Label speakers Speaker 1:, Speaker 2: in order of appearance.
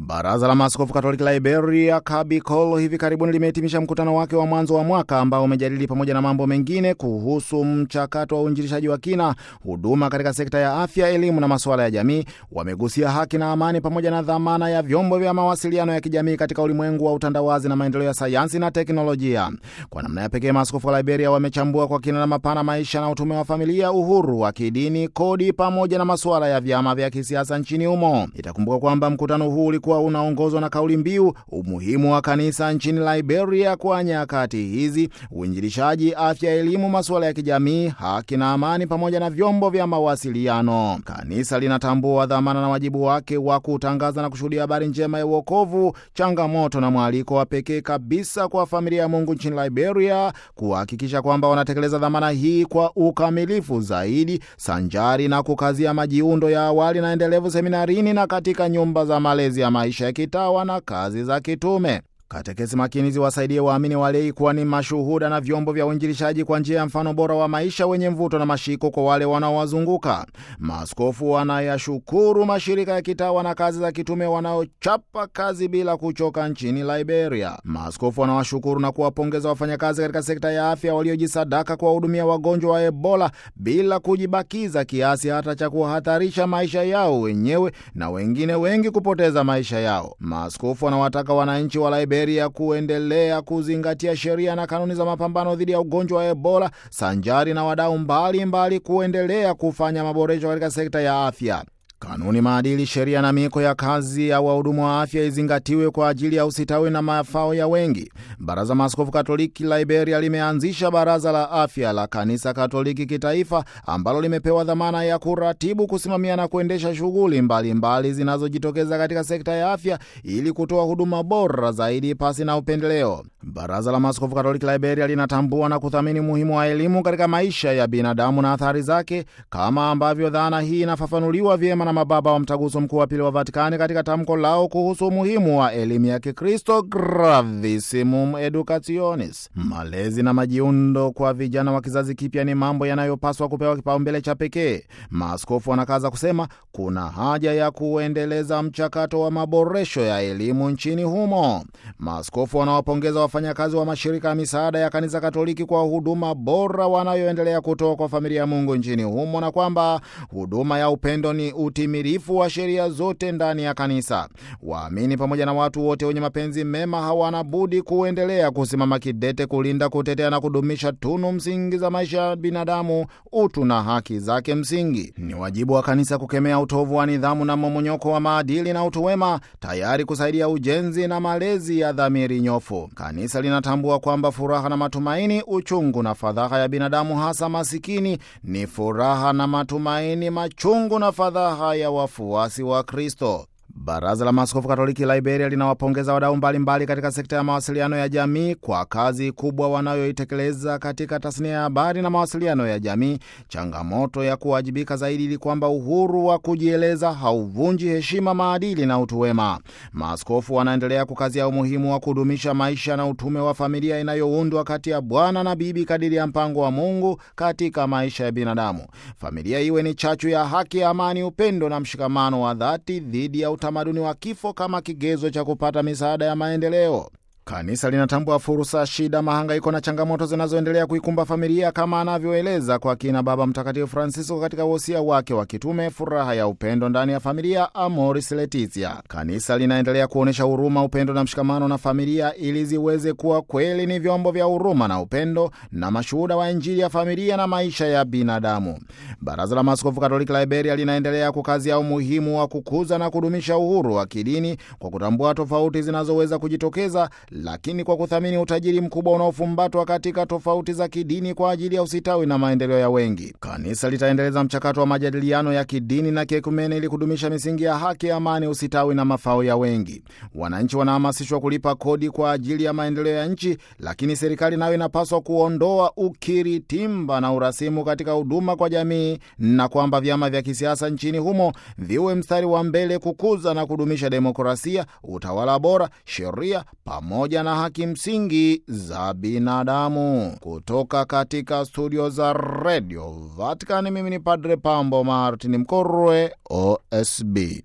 Speaker 1: Baraza la Maaskofu Katoliki la Iberia Kabikol hivi karibuni limehitimisha mkutano wake wa mwanzo wa mwaka ambao umejadili pamoja na mambo mengine kuhusu mchakato wa uinjilishaji wa kina, huduma katika sekta ya afya, elimu na masuala ya jamii. Wamegusia haki na amani pamoja na dhamana ya vyombo vya mawasiliano ya kijamii katika ulimwengu wa utandawazi na maendeleo ya sayansi na teknolojia. Kwa namna ya pekee, maaskofu wa Liberia wamechambua kwa kina na mapana maisha na utume wa familia, uhuru wa kidini, kodi pamoja na masuala ya vyama vya kisiasa nchini humo. Itakumbuka kwamba mkutano huu ulikuwa unaongozwa na kauli mbiu umuhimu wa kanisa nchini Liberia kwa nyakati hizi, uinjilishaji, afya, elimu, masuala ya kijamii, haki na amani pamoja na vyombo vya mawasiliano. Kanisa linatambua dhamana na wajibu wake wa kutangaza na kushuhudia habari njema ya uokovu, changamoto na mwaliko wa pekee kabisa kwa familia ya Mungu nchini Liberia kuhakikisha kwamba wanatekeleza dhamana hii kwa ukamilifu zaidi, sanjari na kukazia majiundo ya awali na endelevu seminarini na katika nyumba za malezi ya maisha ya kitawa na kazi za kitume. Katekesi makini ziwasaidie waamini walei kuwa ni mashuhuda na vyombo vya uinjilishaji kwa njia ya mfano bora wa maisha wenye mvuto na mashiko kwa wale wanaowazunguka. Maaskofu wanayashukuru mashirika ya kitawa na kazi za kitume wanaochapa kazi bila kuchoka nchini Liberia. Maaskofu wanawashukuru na kuwapongeza wafanyakazi katika sekta ya afya waliojisadaka kuwahudumia wagonjwa wa Ebola bila kujibakiza kiasi hata cha kuhatarisha maisha yao wenyewe na wengine wengi kupoteza maisha yao. Maaskofu wanawataka wananchi wa Liberia kuendelea kuzingatia sheria na kanuni za mapambano dhidi ya ugonjwa wa Ebola sanjari na wadau mbalimbali kuendelea kufanya maboresho katika sekta ya afya. Kanuni, maadili, sheria na miiko ya kazi ya wahudumu wa afya izingatiwe kwa ajili ya usitawi na mafao ya wengi. Baraza Maaskofu Katoliki Liberia limeanzisha Baraza la Afya la Kanisa Katoliki Kitaifa ambalo limepewa dhamana ya kuratibu, kusimamia na kuendesha shughuli mbalimbali zinazojitokeza katika sekta ya afya ili kutoa huduma bora zaidi pasi na upendeleo. Baraza la Maaskofu Katoliki Liberia linatambua na kuthamini umuhimu wa elimu katika maisha ya binadamu na athari zake, kama ambavyo dhana hii inafafanuliwa vyema na mababa wa Mtaguso Mkuu wa Pili wa Vatikani katika tamko lao kuhusu umuhimu wa elimu ya Kikristo, Gravissimum Educationis. Malezi na majiundo kwa vijana wa kizazi kipya ni mambo yanayopaswa kupewa kipaumbele cha pekee. Maaskofu wanakaza kusema kuna haja ya kuendeleza mchakato wa maboresho ya elimu nchini humo. Maaskofu wanawapongeza wafanyakazi wa mashirika ya misaada ya Kanisa Katoliki kwa huduma bora wanayoendelea kutoa kwa familia ya Mungu nchini humo na kwamba huduma ya upendo ni utimilifu wa sheria zote ndani ya kanisa. Waamini pamoja na watu wote wenye mapenzi mema hawana budi kuendelea kusimama kidete kulinda, kutetea na kudumisha tunu msingi za maisha ya binadamu, utu na haki zake msingi. Ni wajibu wa kanisa kukemea utovu wa nidhamu na momonyoko wa maadili na utu wema, tayari kusaidia ujenzi na malezi ya dhamiri nyofu. Kanisa linatambua kwamba furaha na matumaini, uchungu na fadhaha ya binadamu, hasa masikini, ni furaha na matumaini, machungu na fadhaha ya wafuasi wa Kristo. Baraza la Maaskofu Katoliki Liberia linawapongeza wadau mbalimbali katika sekta ya mawasiliano ya jamii kwa kazi kubwa wanayoitekeleza katika tasnia ya habari na mawasiliano ya jamii, changamoto ya kuwajibika zaidi ili kwamba uhuru wa kujieleza hauvunji heshima, maadili na utu wema. Maaskofu wanaendelea kukazia umuhimu wa kudumisha maisha na utume wa familia inayoundwa kati ya bwana na bibi kadiri ya mpango wa Mungu katika maisha ya binadamu. Familia iwe ni chachu ya haki, amani, upendo na mshikamano wa dhati dhidi ya utamaduni wa kifo kama kigezo cha kupata misaada ya maendeleo. Kanisa linatambua fursa, shida, mahangaiko na changamoto zinazoendelea kuikumba familia kama anavyoeleza kwa kina Baba Mtakatifu Francisco katika wosia wake wa kitume Furaha ya Upendo ndani ya Familia, Amoris Laetitia. Kanisa linaendelea kuonyesha huruma, upendo na mshikamano na familia ili ziweze kuwa kweli ni vyombo vya huruma na upendo na mashuhuda wa Injili ya familia na maisha ya binadamu. Baraza la Maaskofu Katoliki Liberia linaendelea kukazia umuhimu wa kukuza na kudumisha uhuru wa kidini kwa kutambua tofauti zinazoweza kujitokeza lakini kwa kuthamini utajiri mkubwa unaofumbatwa katika tofauti za kidini kwa ajili ya usitawi na maendeleo ya wengi. Kanisa litaendeleza mchakato wa majadiliano ya kidini na kiekumene ili kudumisha misingi ya haki, amani, usitawi na mafao ya wengi. Wananchi wanahamasishwa kulipa kodi kwa ajili ya maendeleo ya nchi, lakini serikali nayo inapaswa kuondoa ukiritimba na urasimu katika huduma kwa jamii, na kwamba vyama vya kisiasa nchini humo viwe mstari wa mbele kukuza na kudumisha demokrasia, utawala bora, sheria pamoja na haki msingi za binadamu. Kutoka katika studio za redio Vatican, mimi ni Padre Pambo Martin Mkorwe, OSB.